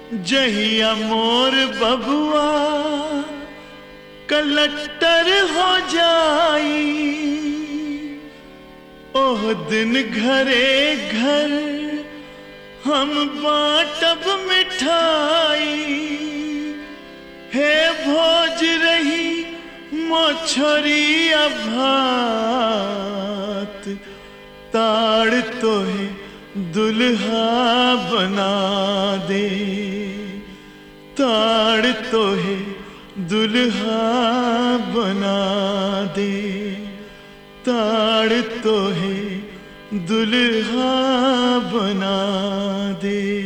जहिया मोर बबुआ कलट्टर हो जाई ओह दिन घरे घर हम बाटब मिठाई हे भोज रही मोछरी भात ताड़ तोहे दुल्हा बना दे ताड़ तोहे दुल्हा बना दे ताड़ तोहे दुल्हा बना दे